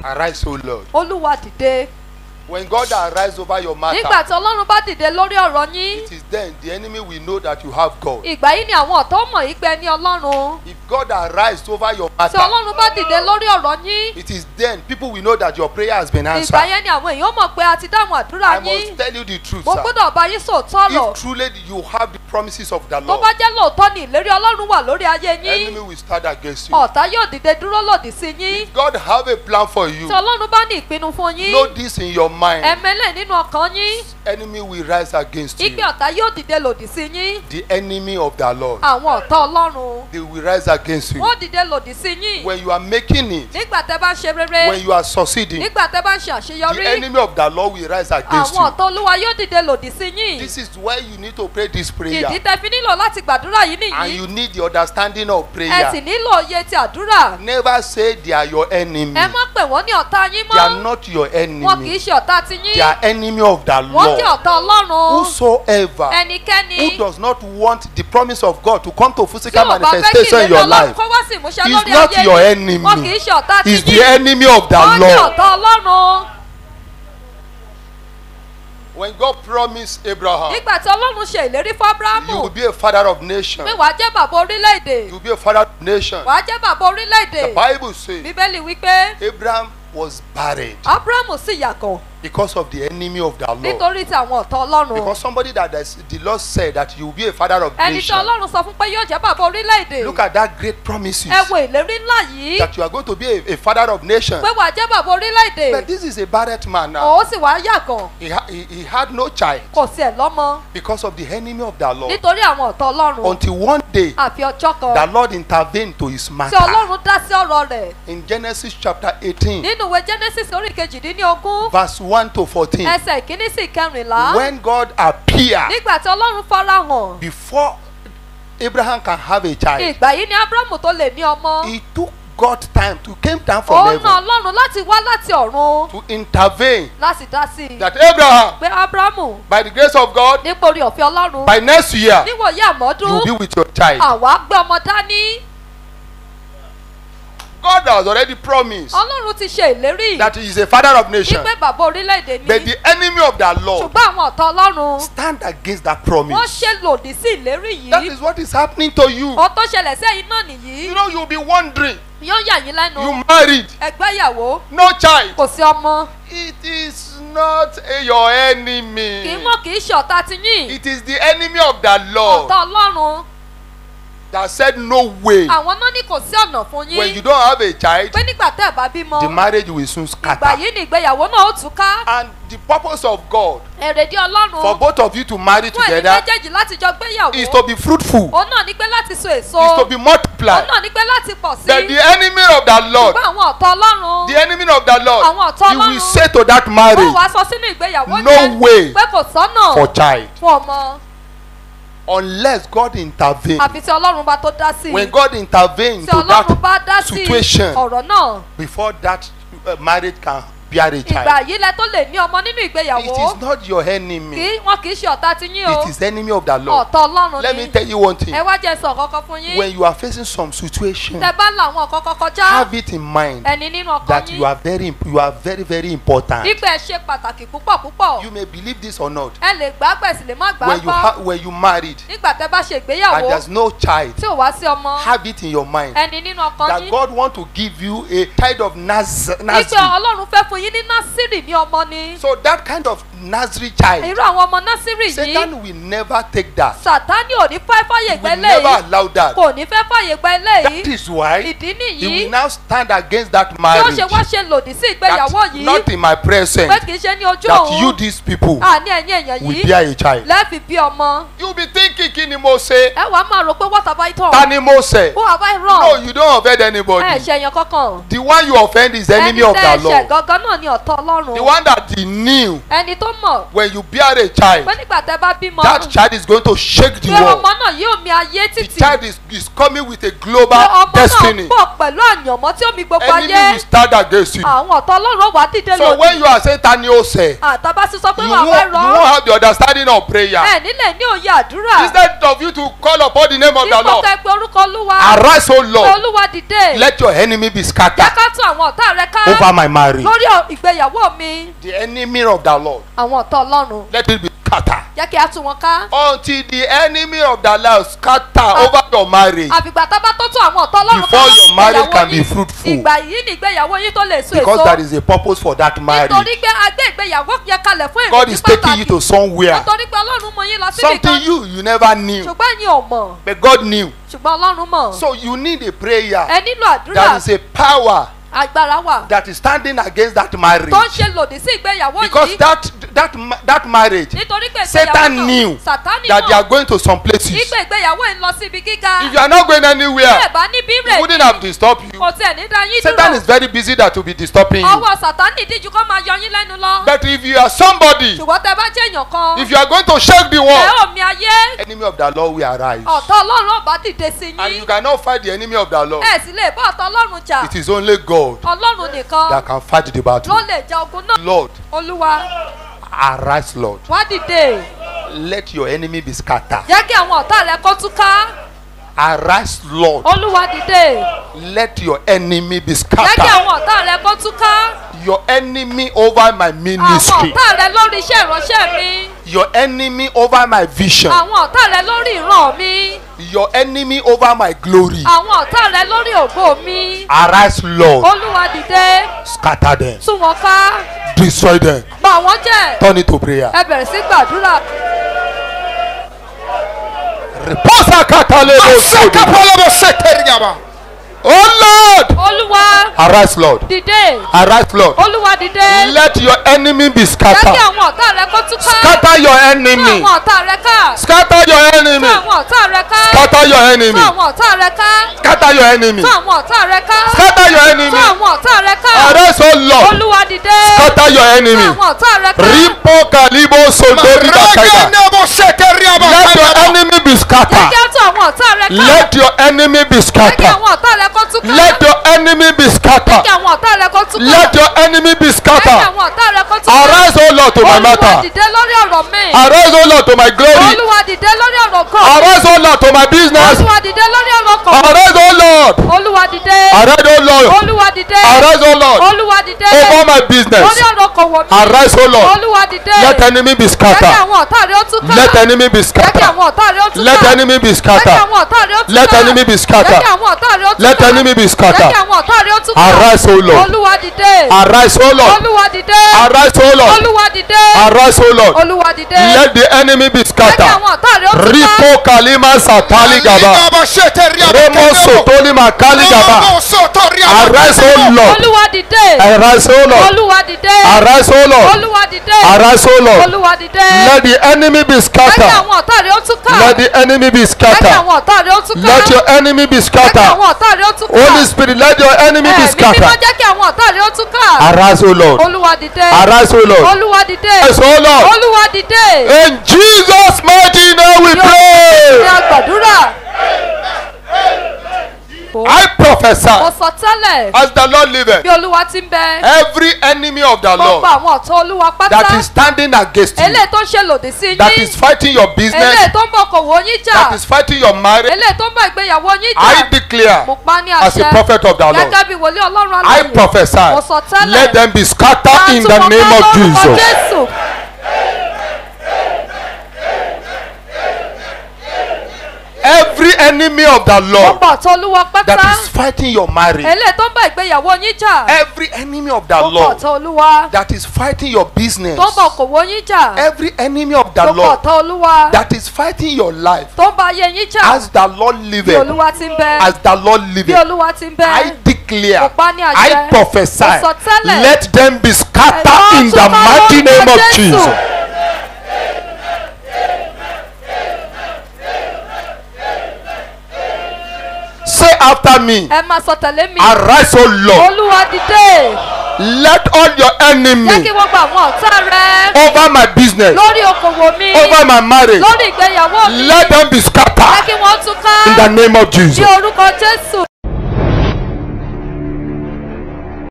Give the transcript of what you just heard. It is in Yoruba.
Arise, O Lord. olúwa dìde When God arise over your nígbà matter, tí ọlọ́run bá dìde lórí ọ̀rọ̀ yín it is then the enemy will know that you have God. ìgbà yìí ni àwọn ọ̀tọ́ mọ̀ yìí pé ní ọlọ́run If God arise over your tí matter, ọlọ́run bá dìde lórí ọ̀rọ̀ yín it is then people will know that your prayer has been ìgbà answered. yẹn ni àwọn èèyàn mọ̀ pé a ti dáhùn àdúrà I yín must tell you the truth, mo sir. gbọ́dọ̀ bá yín sòótọ́ ọ̀rọ̀ If truly you have the promises of the tó Lord, bá jẹ́ lóòótọ́ ni ìlérí ọlọ́run wà lórí ayé enemy yín will stand against you. ọ̀tá yóò dìde dúró lòdì sí yín If God have a plan for you, tí ọlọ́run bá ní ìpinnu fún yín know this in your mind. ẹ̀mẹ́lẹ̀ nínú ọkàn yín Enemy will rise against you. ìgbé ọ̀tá yóò dìde lòdì sí yín The enemy of the Lord, àwọn ọ̀tá ọlọ́run they will rise against you. wọ́n dìde lòdì sí yín When you are making it, nígbà tẹ́ bá ń ṣe rere when you are succeeding, nígbà tẹ́ bá ń ṣe the àṣeyọrí enemy of the Lord will rise against àwọn you. ọ̀tá olúwa yóò dìde lòdì sí yín This is why you need to pray this prayer. ìdí tẹ́ fi nílò láti gbàdúrà yìí And nìyí you need the understanding of ẹ sì prayer. nílò òye ti àdúrà Never say they are your enemy. ẹ má pè wọ́n ní ọ̀tá yín They are mọ́ not your wọn kì í enemy. ṣe ọ̀tá ti They yín are enemy of the wọ́n jẹ́ Lord. ọ̀tá ọlọ́run Whosoever ẹnikẹ́ni who does not want the promise of God to come to tí physical ò bá fẹ́ kí manifestation in ìlérí your ọlọ́run life kó wá sí ìmúṣẹ is lórí not ayé your yín enemy. wọn kì í ṣe ọ̀tá ti is the yín enemy of the wọ́n jẹ́ Lord. ọ̀tá ọlọ́run When God promised Abraham, nígbà tí ọlọ́run ṣe ìlérí fún you abrahamu will be a father of nations. pé wàá jẹ́ bàbá orílẹ̀-èdè You will be a father of nations. wàá jẹ́ bàbá orílẹ̀-èdè The Bible says bíbélì wípé Abraham was buried abrahamu sì yàgàn because of the enemy of the Lord. nítorí ti àwọn ọ̀tá ọlọ́run Because somebody that is- the Lord said that you will be a father of ẹni tí nations. ọlọ́run sọ fún pé yóò jẹ́ bàbá orílẹ̀-èdè Look at that great promises ẹ wo ìlérí ńlá yìí that you are going to be a, a father of nations. pé wàá jẹ́ bàbá orílẹ̀-èdè But this is a barren man now. òun sì wá yàgàn He, ha- he, he had no child kò sí ẹ̀ lọ́mọ because of the enemy of the Lord. nítorí àwọn ọ̀tá ọlọ́run Until one day, àfi ọjọ́ kan the Lord intervened to his tí matter. ọlọ́run dá sí ọ̀rọ̀ rẹ̀ In Genesis chapter 18, nínú ìwé genesis orí kejìdínlógún verse 1 to 14, ẹsẹ̀ ìkíní sí ìkẹrìnlá when God appeared nígbà tí ọlọ́run farahàn before Abraham can have a child, ìgbà yìí ni abrahamu tó lè ní ọmọ he took God time to came down from ó ná heaven ọlọ́run láti wá láti ọ̀run to intervene láti dá sí i that Abraham, pé abrahamu by the grace of God, nípa orí ọ̀fẹ́ ọlọ́run by next year, níwòye you àmọ́dún will be with your child. àwa gbé ọmọ dání God has already promised ọlọ́run ti ṣe ìlérí that he is a father of nations. wípé bàbá orílẹ̀-èdè But ni the enemy of the Lord ṣùgbọ́n àwọn ọ̀tá ọlọ́run stand against that wọ́n promise. ṣe lòdì sí ìlérí That yìí is what is happening to you. ohun tó ṣẹlẹ̀ sí ẹ̀yin náà nìyí You know, you'll be wondering. yóò yà yín lẹ́nu You married, ẹgbẹ́ ìyàwó no child. kò sí ọmọ It is not a- your kì í enemy. mọ̀ kì í ṣe ọ̀tá ti yín It is the enemy of the Lord ọ̀tá ọlọ́run that said no way. àwọn náà ní kò sí ọ̀nà fún When yín you don't have a child, pé nígbà tẹ́ ẹ̀ bá bímọ the marriage will soon ìgbà scatter. yìí ni ìgbéyàwó náà ó túká And the purpose of God èrèdí for ọlọ́run both of you to marry fún ẹ̀yin together méjèèjì láti jọ gbéyàwó is to be fruitful, òun náà ní pé láti so èso is to be òun multiplied. náà ní pé láti pọ̀ sí But the enemy of the Lord, ṣùgbọ́n àwọn ọ̀tá ọlọ́run the enemy of the Lord, Àwọn ọ̀tá he will Ọlọ́run. say to that wọ́n marriage, wá sọ sínú ìgbéyàwó No yẹn way. pé kò sọ́nà for child fún ọmọ unless God intervene. àfi tí ọlọ́run bá tó dá sí i When God intervene tí to ọlọ́run bá that dá sí situation ọ̀rọ̀ náà before that uh, marriage can bear a ìgbà child, yìí lẹ tó lè ní ọmọ nínú it ìgbéyàwó is not your kì enemy. í wọn kì í ṣe ọ̀tá ti yín o It is enemy of the Lord. ọ̀tá ọlọ́run Let me ni tell you one thing. ẹ wá jẹ́ sọ kankan fún yín When you are facing some situation, tẹ bá la àwọn kankan kọjá have it in mind ẹni nínú ọkàn that you yín are very, you are very, very important. nígbà ẹ ṣe pàtàkì púpọ̀ púpọ̀ You may believe this or not. ẹ lè gbà gbẹ̀sì lè má gbà When you gbọ́ ha- when you married nígbà tẹ bá ṣe and ìgbéyàwó there's no child, tí ò wá sí ọmọ have it in your mind ẹni nínú ọkàn that yín God want to give you a kind of Naz- nígbà Nazarene. ọlọ́run fẹ́ fún yín ní násìrì ní ọmọ ni So that kind of Nazarene child, irú àwọn ọmọ násìrì yìí Satan will never take that. sàtánì ò ní fẹ́ fàyè He gba will never eléyìí allow that. kò ní fẹ́ fàyè gba That eléyìí is why ìdí he will nìyí now stand against that tí ó marriage. ṣe wá ṣe lòdì sí ìgbéyàwó That yìí not in my presence. pé kì í ṣe ní ojú That you òun these people àní ẹ̀yìn èèyàn will yìí bear a child. lẹ́ẹ̀fì bí ọmọ You be thinking kí ni mo ṣe? ẹ wàá máa rò pé what have I Ta done ni mo ṣe? who have I No, wrong you don't offend ẹ anybody. ṣe èèyàn kankan The one you offend is the enemy ẹni of tẹ́ the ẹ ṣẹ̀ Lord. gangan náà ni ọ̀tá The ọlọ́run one that he knew ẹni tó mọ̀ when you bear a child, pé nígbà tẹ́ bá bímọ that child is going to shake the pé world. ọmọ náà yóò mi ayé The títì child is, is coming with a pé global ọmọ náà destiny. pọ̀ pẹ̀lú àyànmọ́ tí ó mi gbogbo Enemy ayé will stand against you. àwọn ọ̀tá ọlọ́run wà á dìde So when lòdì you are saying Tani Ose, àtàbá sì sọ pé you wà á won't, you rọ won't have the understanding of prayer. ẹ nílẹ̀ ní òye àdúrà Instead of you to call upon the name of the dípò Lord, kẹ́ pé orúkọ olúwa arise, O pé Lord, olúwa dìde let your enemy be jẹ́ scattered ká tún àwọn ọ̀tá rẹ ká over my marriage. lórí ọ̀- ìgbéyàwó mi The enemy of the Lord, àwọn ọ̀tá ọlọ́run let it be scattered. jẹ́ kí a tún wọn ká Until the enemy of the Lord scatter over your marriage. àfìgbà tá a bá tó tún àwọn ọ̀tá ọlọ́run Before lórí your marriage ìgbéyàwó can be yín, fruitful. ìgbà yìí ni ìgbéyàwó yín tó lè so Because èso there is a purpose for that marriage. nítorí pé a gbé ìgbéyàwó yẹn kalẹ̀ fún God èrèdí is taking you pàtàkì to somewhere. nítorí pé ọlọ́run mú yín lọ síbi Something kan you you never knew. ṣùgbọ́n ẹ̀yin ò mọ̀ But God knew. ṣùgbọ́n ọlọ́run mọ̀ So you need a prayer. ẹ nílò àdúrà There is a power agbára wà that is standing against that marriage. tó ń ṣe lòdì sí ìgbéyàwó Because yìí that that ma- that marriage nítorí pé ìgbéyàwó Satan náà knew sàtánì that they are mọ̀ going to some places. ìgbé ìgbéyàwó yìí ń lọ síbi gíga If you are not going anywhere, bẹ́ẹ̀ bá níbí he rẹ̀ wouldn't have disturbed you. kò tiẹ̀ ní dá yín Satan dúró is very busy that will be disturbing you. ọwọ́ sàtánì díjú kó máa yọ yín lẹ́nu lọ But if you are somebody, ṣùgbọ́n tẹ bá jẹ́ èèyàn kan if you are going to shake the ẹ world, ò mi ayé enemy of the Lord will arise. ọ̀tá ọlọ́run ọba dìde sí And you yín cannot fight the enemy of the Lord. ẹ sì lè bá ọ̀tá ọlọ́run jà It is only God ọlọ́run nìkan that can fight the battle. ló lè ja ogun náà Lord, olúwa arise, Lord. wá dìde Let your enemy be scattered. jẹ́ kí àwọn ọ̀tá rẹ kó túká Arise, Lord. olúwa dìde Let your enemy be jẹ́ kí scattered. àwọn ọ̀tá rẹ kó túká Your enemy over my àwọn ministry. ọ̀tá rẹ lórí iṣẹ́ ìránṣẹ́ mi Your enemy over my vision. àwọn ọ̀tá rẹ lórí ìran mi Your enemy over my glory. àwọn ọ̀tá rẹ lórí ògo mi Arise, Lord. olúwa dìde Scatter them. tú wọn ká Destroy them. bà wọ́n jẹ́ Turn it to prayer. ẹ bẹ̀rẹ̀ sí gbàdúrà Reposa katalebo sodi. Oh Lord. olúwa Arise, Lord. dìde Arise, Lord. olúwa dìde Let your enemy be jẹ́ kí scattered. àwọn ọ̀tá rẹ kó túká Scatter your tú enemy. àwọn ọ̀tá rẹ ká Scatter your tú enemy. àwọn ọ̀tá rẹ ká Scatter your tú enemy. àwọn ọ̀tá rẹ ká Scatter your enemy. tú àwọn ọ̀tá rẹ ká Scatter your tú enemy. àwọn ọ̀tá rẹ ká Arise, oh Lord. olúwa dìde Scatter your tú enemy. àwọn ọ̀tá rẹ ká Ripo kalibo sondori bakaiga. Let your enemy be jẹ́ scattered. kí á tú àwọn ọ̀tá rẹ ká Let your enemy be jẹ́ kí scattered. àwọn ọ̀tá rẹ kó túká Let your enemy be jẹ́ scattered. kí àwọn ọ̀tá rẹ kó túká Let your enemy be jẹ́ kí scattered. àwọn ọ̀tá rẹ kó túká Arise, O Lord, to my olúwa matter. dìde lórí ọ̀rọ̀ mi Arise, O Lord, to my glory. olúwa dìde lórí ọ̀rọ̀ kan Arise, O Lord, to my business. olúwa dìde lórí ọ̀rọ̀ kan Arise, O Lord. olúwa dìde Arise, O Lord. olúwa dìde Arise, O Lord. olúwa dìde Over my lórí business. ọ̀rọ̀ kan wọ̀ mí Arise, O Lord. olúwa dìde Let enemy be jẹ́ kí scattered. àwọn ọ̀tá rẹ ó túká Let enemy be jẹ́ kí scattered. àwọn ọ̀tá rẹ ó túká Let enemy be jẹ́ kí scattered. àwọn ọ̀tá rẹ ó túká Let enemy be jẹ́ scattered. kí àwọn ọ̀tá rẹ ó túká Let enemy be jẹ́ scattered. kí àwọn ọ̀tá rẹ ó túká Arise, O Lord. olúwa dìde Arise, O Lord. olúwa dìde Arise, O Lord. olúwa dìde Arise, O Lord. olúwa dìde Let the enemy be jẹ́ kí scattered. àwọn ọ̀tá rẹ ó túká Ripo kalima satali gaba. Remo sotoli makali gaba. Arise, O Lord. olúwa dìde Arise, O Lord. olúwa dìde Arise, O Lord. olúwa dìde Arise, O Lord. olúwa dìde Let the enemy be jẹ́ kí scattered. àwọn ọ̀tá rẹ ó túká Let the enemy be jẹ́ kí scattered. àwọn ọ̀tá rẹ ó túká Let your enemy be jẹ́ kí scattered. àwọn ọ̀tá rẹ ó túká Holy Spirit, let your enemy be ẹ̀mí mímọ́ scattered. jẹ́ kí àwọn ọ̀tá rẹ ó túká Arise, O Lord. olúwa dìde Arise, O Lord. olúwa dìde Arise, O Lord. olúwa dìde In Jesus' mighty name we ní pray. agbàdúrà I prophesy mo sọ tẹ́lẹ̀ as the Lord liveth. bí olúwa ti ń bẹ Every enemy of the gbogbo Lord àwọn ọ̀tá olúwa pátá that is standing against you, eléyìí tó ń ṣe lòdì sí that yín is fighting your business, eléyìí tó ń bọ̀ kò wò yín jà that is fighting your marriage, eléyìí tó ń bọ̀ ìgbéyàwó yín I jà declare mo pa ní as a àṣẹ prophet of the Lord, gẹ́gẹ́ bí wòlíì ọlọ́run I aláyè prophesy, mo sọ tẹ́lẹ̀ let them be scattered in the Àtúbọ̀tán name of lórúkọ Jesus. Jésù. Every enemy of the Lord gbogbo ọ̀tá olúwa that pátá is fighting your marriage, eléyìí tó ń bọ̀ ìgbéyàwó yín jà every enemy of the gbogbo Lord ọ̀tá olúwa that is fighting your business, tó ń bọ̀ kò wò yín jà every enemy of the gbogbo Lord ọ̀tá olúwa that is fighting your life, tó ń bọ̀ ayé yín jà as the Lord bí liveth, olúwa ti ń bẹ as the Lord bí liveth, olúwa ti ń bẹ I declare, mo pa ní àṣẹ I prophesy, mo sọ tẹ́lẹ̀ let them be scattered Ẹ̀rọ in the túká mighty lórúkọ name of Jésù. Jesus. Say after me, ẹ máa sọ tẹ̀lé mi arise, O Lord, olúwa dìde let all your jẹ́ kí enemy gbogbo àwọn ọ̀tá rẹ over my business lórí okòwò mi over my marriage lórí ìgbéyàwó mi let them be jẹ́ scattered kí wọ́n túká in the name of ní jesus orúkọ jésù.